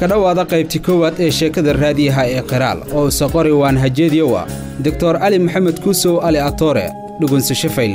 ka dhowaada qaybti koowaad ee sheekada raadiyaha ee qiraal oo saqori waan hajeediyowa doctor cali maxamed kuusow ali atoore dhugunsasho fayla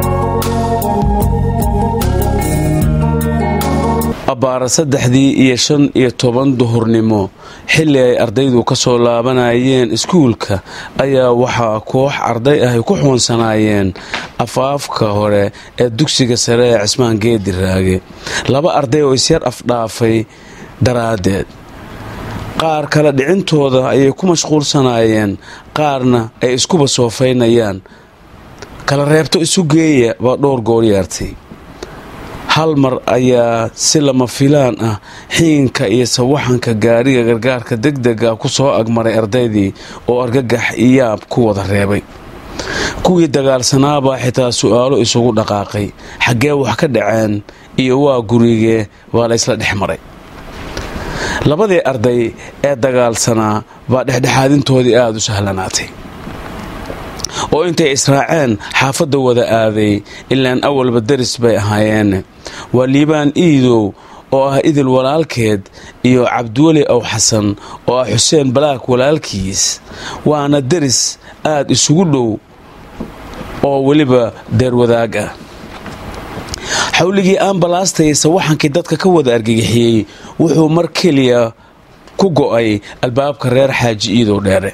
abbaara saddexdii iyo shan iyo toban duhurnimo xilli ay ardaydu ka soo laabanayeen iskuulka ayaa waxaa koox arday ah ay ku xuunsanaayeen afaafka hore ee dugsiga sare ee cismaan geedi raage laba arday oo isyar afdhaafay daraaddeed qaar kale dhicintooda ayay ku mashquulsanaayeen qaarna ay iskuba soofaynayaan kala reebto isu geeya baa dhowr goor yeertay hal mar ayaa si lama filaan ah xiinka iyo sawaxanka gaariga gargaarka degdega ku soo agmaray ardaydii oo argagax iyaab ku wada reebay kuwii dagaalsanaabaa xitaa su'aalo isugu dhaqaaqay xaggee wax ka dhaceen iyo waa gurigee baa la ysla dhex maray labadii arday ee dagaalsanaa baa dhexdhexaadintoodii aada u sahlanaatay oo intay israaceen xaafadda wada aaday ilaan awalba daris bay ahaayeen waa liibaan iidow oo ah idil walaalkeed iyo cabdiweli ow xasan oo ah xuseen balaak walaalkiis waana deris aada isugu dhow oo weliba deerwadaag ah xawligii ambalaastay sawaxankii dadka ka wada argagixiyey wuxuu mar keliya ku go'ay albaabka reer xaaji iidow dheere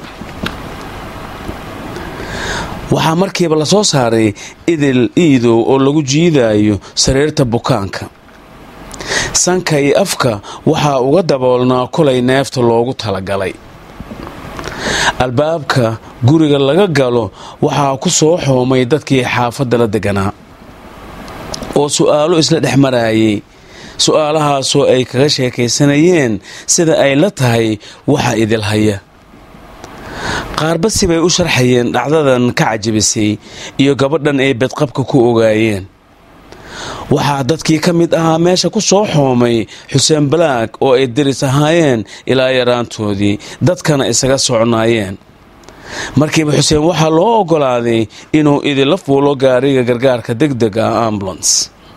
waxaa markiiba la soo saaray idil iidow oo lagu jiidaayo sariirta bukaanka sanka iyo afka waxaa uga daboolnaa kolay neefta loogu talagalay albaabka guriga laga galo waxaa ku soo xoomay dadkii xaafadda la deganaa oo su'aalo isla dhex maraayay su'aalahaasoo ay kaga sheekaysanayeen sida ay la tahay waxa idil haya qaarbasi bay u sharxayeen dhacdadan ka cajabisay iyo gabadhan ay bedqabka ku ogaayeen waxaa dadkii ka mid ahaa meesha ku soo xoomay xuseen balaag oo ay deris ahaayeen ilaa yaraantoodii dadkana isaga socnaayeen markiiba xuseen waxaa loo oggolaaday inuu idinla fuulo gaariga gargaarka degdeg ah ambulance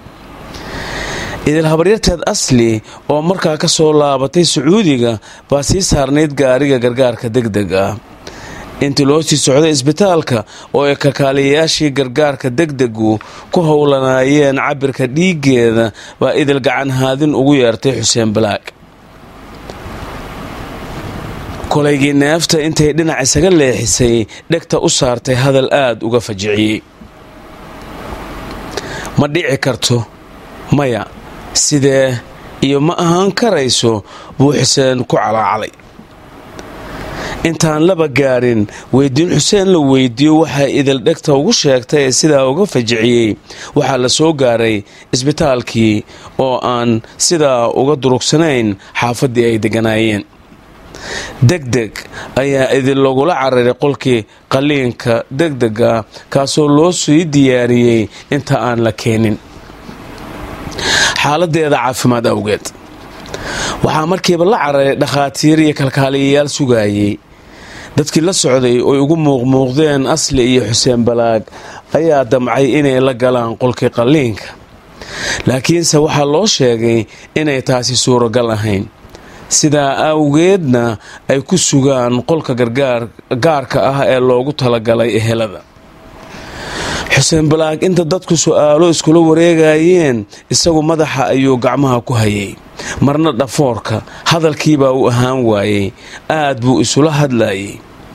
idil habaryarteed asli oo markaa ka soo laabatay sacuudiga baa sii saarnayd gaariga gargaarka degdeg ah intii loo sii socday isbitaalka oo ay kakaaliyayaashii gargaarka degdegu ku howlanaayeen cabirka dhiiggeeda baa idil gacan haadin ugu yeertay xuseen balaag kolaygii neefta intay dhinac isaga leexisay dhegta u saartay hadal aada uga fajiciyey ma dhici karto maya sidee iyo ma ahaan karayso buu xuseen ku calaacalay intaan laba gaarin weydiin xuseen la weydiiyo waxaa idil dhegta ugu sheegtay ee sidaa uga fajiciyey waxaa la soo gaaray isbitaalkii oo aan sidaa uga durugsanayn xaafaddii ay deganaayeen degdeg ayaa idin lagula cararay qolkii qalliinka degdega kaasoo loo sii diyaariyey inta aan la keenin xaaladeeda caafimaad awgeed waxaa markiiba la cararay dhakhaatiir iyo kalkaaliyayaal sugaayey dadkii la socday oy ugu muuqmuuqdeen asli iyo xuseen balaag ayaa damcay inay la galaan qolkii qalliinka laakiinse waxaa loo sheegay inay taasi suuragal ahayn sidaa awgeedna ay ku sugaan qolka gargaarka ah ee loogu talagalay ehelada xuseen balaag inta dadku su'aalo iskula wareegayeen isagu madaxa ayuu gacmaha ku hayay marna dhafoorka hadalkiibaa u ahaan waayey aad buu isula hadlayay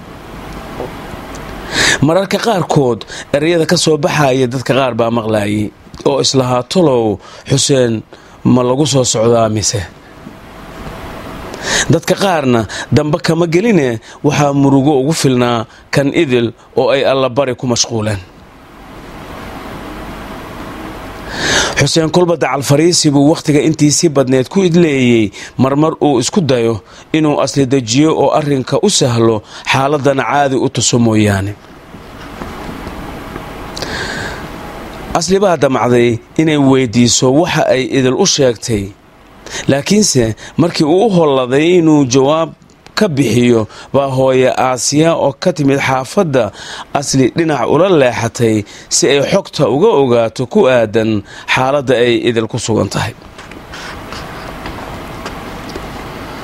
mararka qaarkood ereyada ka soo baxaya dadka qaar baa maqlaayay oo islahaa tolow xuseen ma lagu soo socdaa mise dadka qaarna dambe kama geline waxaa murugo ugu filnaa kan idil oo ay allabari ku mashquuleen xuseen kolba dacal fariisi buu wakhtiga intiisii badneed ku idleeyey marmar uu isku dayo inuu asli dejiyo oo arrinka u sahlo xaaladana caadi u tuso mooyaane asli baa damcday inay weydiiso waxa ay idil u sheegtay laakiinse markii uu u holladay inuu jawaab ka bixiyo baa hooye aasiya oo ka timid xaafadda asli dhinac ula leexatay si ay xogta uga ogaato ku aadan xaaladda ay idil ku sugan tahay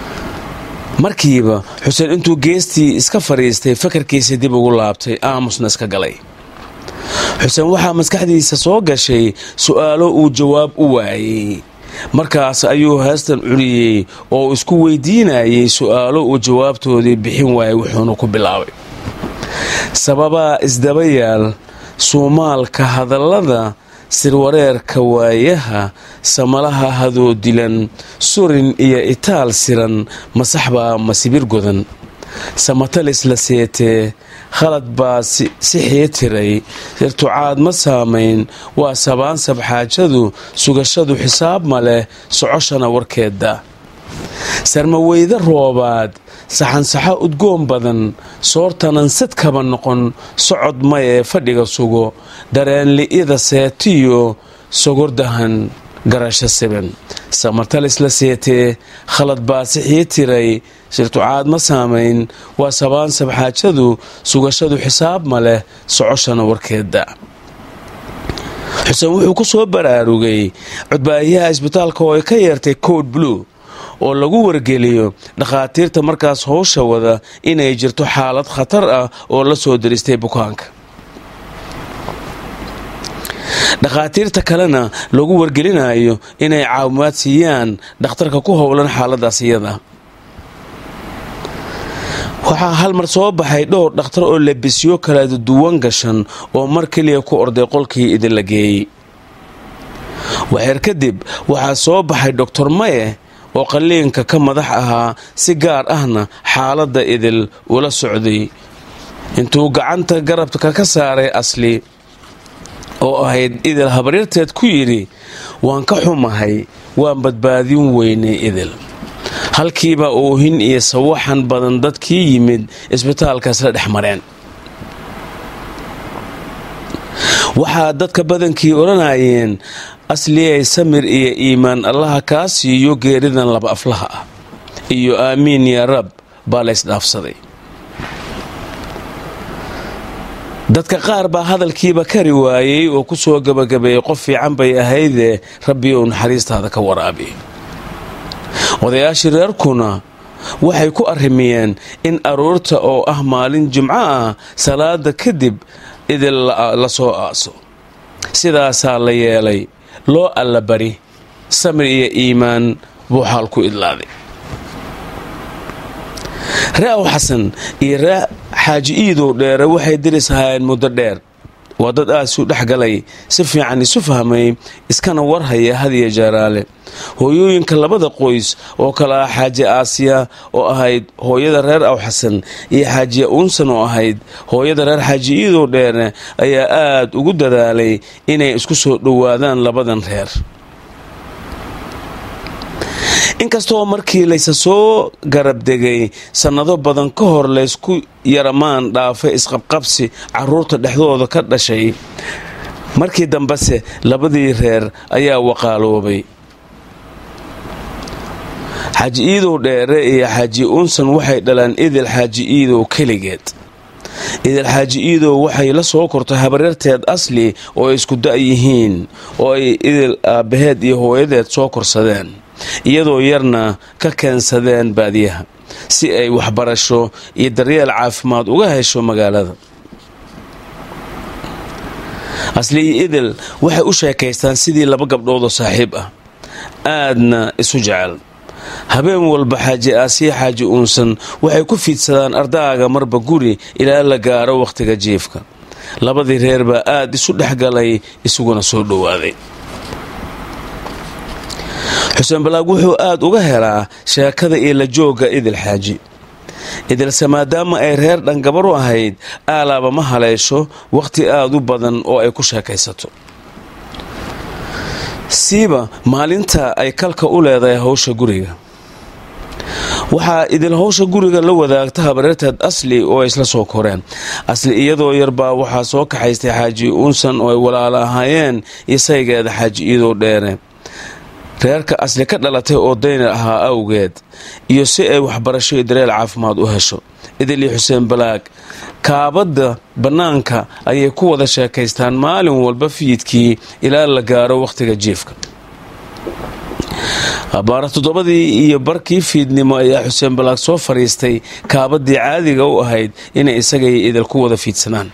markiiba xuseen intuu geestii iska fadhiistay fakarkiisa dib ugu laabtay aamusna iska galay xuseen waxaa maskaxdiisa soo gashay su'aalo uu jawaab u waayey markaas ayuu heestan culiyey oo isku weydiinayay su'aalo uu jawaabtoodii bixin waayay wuxuuna ku bilaabay sababaa isdaba yaal suumaalka hadallada sirwareerka waayaha samalaha hadoo dilan surin iyo itaal siran masaxbaa masibir godan samatalis la seetee khalad baa si xiitiray sirtucaad ma saamayn waa sabaan sabxaajadu sugashadu xisaab ma leh socoshana warkeedda sarmaweyde roobaad saxansaxo udgoon badan soortanan sadkaba noqon socod mayee fadhiga sugo dareenli'ida seetiyo sogordahan garasho siban samartalis la seetee khalad baa sixii tiray sirtucaad ma saamayn waa sabaan sabxaajadu sugashadu xisaab ma leh socoshana warkeedda xuseen wuxuu ku soo baraarugay codbaahiyaha isbitaalka oo ay ka yeertay code blue oo lagu wargeliyo dhakhaatiirta markaas howsha wada inay jirto xaalad khatar ah oo la soo diristay bukaanka dhakhaatiirta kalena lagu wargelinayo inay caawimaad siiyaan dhakhtarka ku howlan xaaladaas iyada waxaa hal mar soo baxay dhowr dhakhtar oo labisyo kala duwan gashan oo mar keliya ku orday qolkii idinla geeyey waxeer kadib waxaa soo baxay doctor maye oo qalliinka ka madax ahaa si gaar ahna xaaladda idil ula socday intuu gacanta garabka ka saaray asli oo ahayd idil habaryarteed ku yidhi waan ka xumahay waan badbaadin weynay idil halkiiba oohin iyo sawaxan badan dadkii yimid isbitaalkaas la dhex mareen waxaa dadka badankii odhanayeen asliyay samir iyo iimaan allaha kaa siiyo geeridan laba aflaha ah iyo aamiin yaa rab baa laysdhaafsaday dadka qaar baa hadalkiiba kari waayey oo ku soo gebagabeeyey qof fiican bay ahaydee rabbi ou naxariistaada ka waraabi odayaashii reerkuna waxay ku arrimiyeen in aroorta oo ah maalin jimco ah salaada kadib idil la soo aaso sidaasaa la yeelay loo allabari samir iyo iimaan buu xaal ku idlaaday ree aw xasan iyo ree xaaji iidow dheere waxay diris ahaayeen muddo dheer waa dad aad isu dhex galay si fiican isu fahmay iskana warhaya hadiya jaaraale hooyooyinka labada qoys oo kale ah xaaji aasiya oo ahayd hooyada reer aw xasan iyo xaajiya uunsan oo ahayd hooyada reer xaaji iidow dheere ayaa aad ugu dadaalay inay isku soo dhowaadaan labadan reer inkastoo markii laysa soo garabdegay sannado badan ka hor laysku yaramaan dhaafay isqabqabsi caruurta dhexdooda ka dhashay markii dambese labadii reer ayaa waqaaloobay xaaji iidow dheere iyo xaaji unsan waxay dhalaan idil xaaji iidow keligeed idil xaaji iidow waxay la soo kortay habaryarteed asli oo ay isku da' yihiin oo ay idil aabbaheed iyo hooyadeed soo korsadeen iyadoo yarna ka keensadeen baadiyaha si ay waxbarasho iyo daryeel caafimaad uga hesho magaalada asli iyo idil waxay u sheekaystaan sidii laba gabdhoodoo saaxiib ah aadna isu jecel habeen walba xaaji aasiya xaaji uunsan waxay ku fiidsadaan ardaaga marba guri ilaa la gaaro wakhtiga jiifka labadii reer baa aad isu dhexgalay isuguna soo dhowaaday xuseen balaag wuxuu aad uga helaa sheekada iyo la joogga idil xaaji idilse maadaama ay reer dhangabar u ahayd aalaaba ma haleesho wakhti aad u badan oo ay ku sheekaysato siiba maalinta ay kalka u leedahay howsha guriga waxaa idil howsha guriga la wadaagta habareerteed asli oo ay isla soo koreen asli iyadoo yarbaa waxaa soo kaxaystay xaaji uunsan oo ay walaalo ahaayeen isaygeeda xaaji iidow dheere reerka asli ka dhalatay oo daynar ahaa awgeed iyo si ay waxbarasho iyo dareel caafimaad u hesho idil iyo xuseen balaag kaabadda bannaanka ayay ku wada sheekaystaan maalin walba fiidkii ilaa la gaaro wakhtiga jiifka abaara toddobadii iyo barkii fiidnimo ayaa xuseen balaag soo fadhiistay kaabadii caadiga u ahayd inay isaga iyo idil ku wada fiidsanaan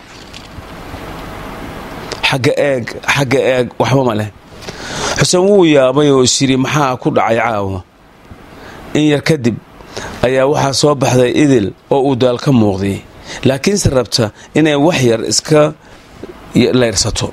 xagga eeg xagga eeg waxba ma leh xuseen wuu yaabay oo isyidhi maxaa ku dhacay caawa in yar kadib ayaa waxaa soo baxday idil oo uu daal ka muuqday laakiinse rabta inay wax yar iska layrsato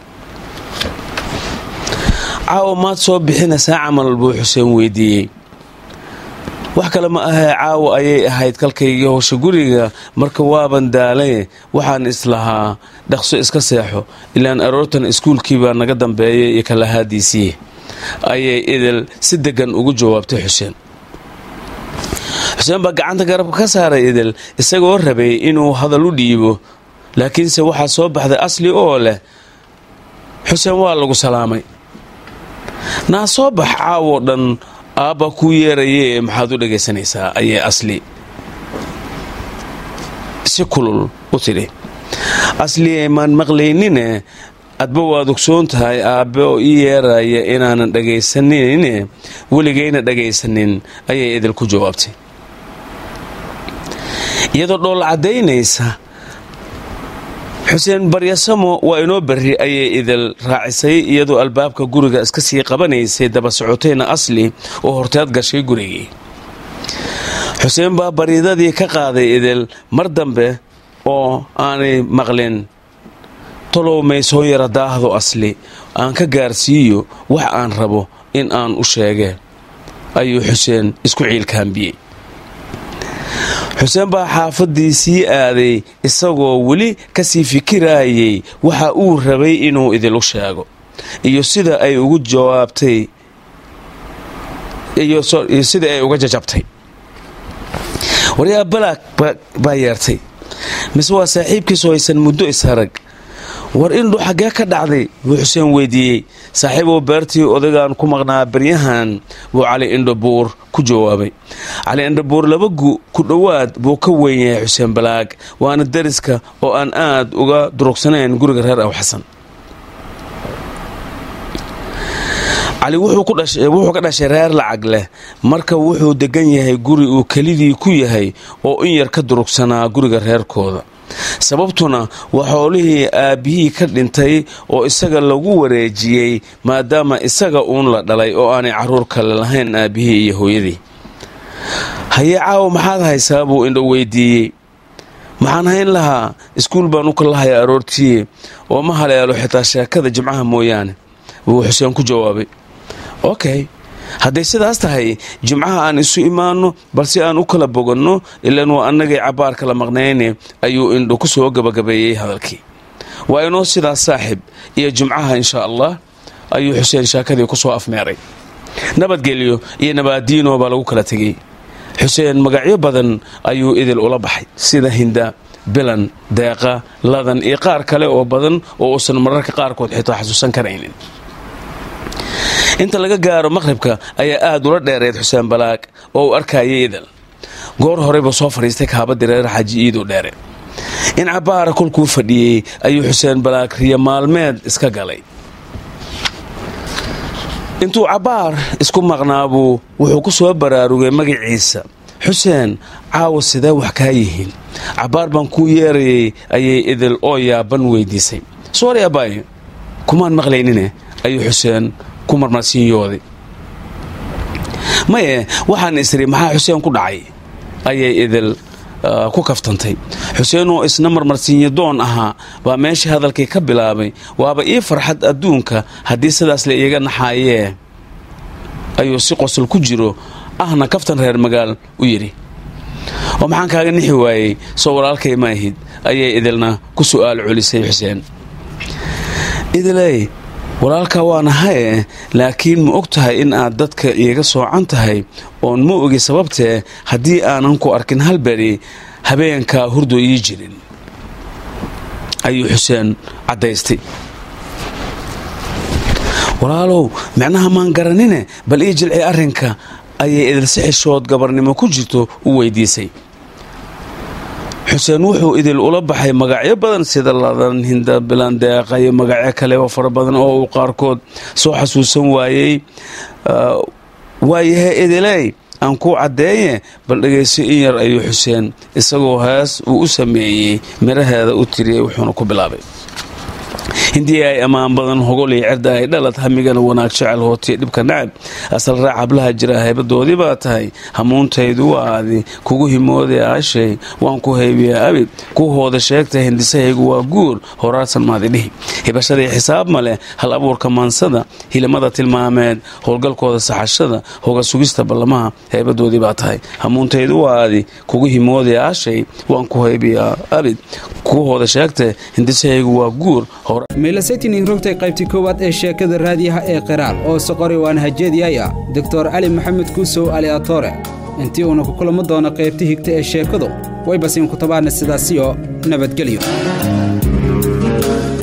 caawa maad soo bixinaysaa camal buu xuseen weydiiyey wax kale ma ahee caawa ayay ahayd kalkaygii howsha guriga marka waaban daalay waxaan islahaa dhaqso iska seexo ilaan aroortan iskuulkii baa naga dambeeyay iyo kalahaadiisii ayay idil si deggan ugu jawaabtay xuseen xuseen baa gacanta garabka ka saaray idil isagoo rabay inuu hadal u dhiibo laakiinse waxaa soo baxday asli oo leh xuseen waa lagu salaamay naa soo bax caawoo dhan aabba kuu yeeraye maxaad u dhagaysanaysaa ayay asli si kulul u tidhi asli maan maqlaynine adba waad ogsoon tahay aabbe oo ii yeeraya inaanan dhagaysanine weligayna dhagaysanin ayay idil ku jawaabtay iyadoo dhoolla caddaynaysa xuseen baryasamo waa inoo berri ayay idil raacisay iyadoo albaabka guriga iska sii qabanaysay daba socotayna asli oo horteed gashay gurigii xuseen baa baryadadii ka qaaday idil mar dambe oo aanay maqlin talow may soo yara daahdo asli aan ka gaarsiiyo wax aan rabo in aan u sheege ayuu xuseen isku ciilkaambiyey xuseen baa xaafadii sii aaday isagoo weli kasii fikirayay waxa uu rabay inuu idilu sheego iyo sida ay ugu jawaabtay iyo sida ay uga jajabtay waryaa balaag baa yeertay mise waa saaxiibkiisu haysan muddo isharag war indhu xaggee ka dhacday buu xuseen weydiiyey saaxiiboo beertii odagaan ku maqnaa baryahan buu cali indhabuur ku jawaabay cali indhabuur laba gu ku dhowaad buu ka weyn yahay xuseen balaag waana dariska oo aan aad uga durugsanayn guriga reer aw xasan cali wuxuu ka dhashay reer lacag leh marka wuxuu degan yahay guri uu kelidii ku yahay oo in yar ka durugsanaa guriga reerkooda sababtuna waa xoolihii aabbihii ka dhintay oo isaga lagu wareejiyey maadaama isaga uun la dhalay oo aanay carruur kale lahayn aabbihii iyo hooyadii hayee caawa maxaad haysaa buu indho weydiiyey maxaan hayn lahaa iskuul baan u kalahayaa aroortiye oo ma haleelo xitaa sheekada jimcaha mooyaane wuu xuseen ku jawaabay okay hadday sidaas tahay jimcaha aan isu imaanno balse aan u kala boganno ilaan waa annagay cabbaar kala maqnayne ayuu indho ku soo gabagabeeyey hadalkii waa inoo sidaas saaxib iyo jimcaha inshaa allah ayuu xuseen shaakadii ku soo afmeeray nabadgelyo iyo nabaadiino baa lagu kala tegey xuseen magacyo badan ayuu idil ula baxay sida hinda bilan deeqa ladan iyo qaar kale oo badan oo uusan mararka qaarkood xitaa xasuusan karaynin inta laga gaaro maqhribka ayaa aad ula dheereed xuseen balaag oo uu arkayay idil goor horeyba soo fadhiistay kaabadii reer xaaji iiduu dheere in cabbaara kolkuu fadhiyey ayuu xuseen balaag riyo maalmeed iska galay intuu cabbaar isku maqnaabuu wuxuu ku soo baraarugay magaciisa xuseen caawa sidee wax kaa yihiin cabbaar baan kuu yeerayay ayay idil oo yaaban weydiisay soori abaayo kumaan maqlaynine ayuu xuseen ku marmarsiinyooday maye waxaan isiri maxaa xuseen ku dhacay ayay idil ku kaftantay xuseen oo isna marmarsiinyo doon ahaa baa meeshii hadalkii ka bilaabay waaba ii farxad adduunka haddii sidaas la iiga naxaayee ayuu si qosol ku jiro ahna kaftan reer magaal u yidhi oo maxaan kaaga nixi waayey soo walaalkay ma ahid ayay idilna ku su'aal celisay xuseen idiley walaalkaa waana haye laakiin ma og tahay in aad dadka iiga soocan tahay oon ma ogi sababtee haddii aanan ku arkin halberi habeenkaa hurdo ii jirin ayuu xuseen caddaystay walaalow micnaha maan garanine bal ii jilci arrinka ayay idilsi xishood gabarnimo ku jirto u weydiisay xuseen wuxuu idil ula baxay magacyo badan sida ladan hinda bilandeeqa iyo magacyo kale oo fara badan oo uu qaarkood soo xasuusan waayey waayahay idiley aan kuu caddeeye bal dhegayso in yar ayuu xuseen isagoo hees uu u sameeyey miraheeda u tiriyey wuxuuna ku bilaabay hindii ay ammaan badan hogol iyo cirda ay dhalad hamigana wanaag jecel hootiya dhibka nacab asal raac hablaha jira haybadoodii baa tahay hamuuntaydu waa adi kugu himoodee aashay waan ku haybiyaa abid ku hooda sheegta hindisahaygu waa guur horaarsan maadidhihi hibashadii xisaab ma leh hal abuurka maansada hilimada tilmaameed howlgalkooda saxashada hoga sugista ballamaha haybadoodii baa tahay hamuuntaydu waa adi kugu himoodee aashay waan ku haybiyaa abid ku hooda sheegta hindisahaygu waa guur meelasaytinin rogtay qaybtii koowaad ee sheekada raadiyaha ee qiraal oo soqori waan hajeediyaya doktor cali maxamed kuusow ali atore intii uuna ku kulamo doono qaybta higta ee sheekadu way basiin ku tabaana sidaasiyo nabadgelyo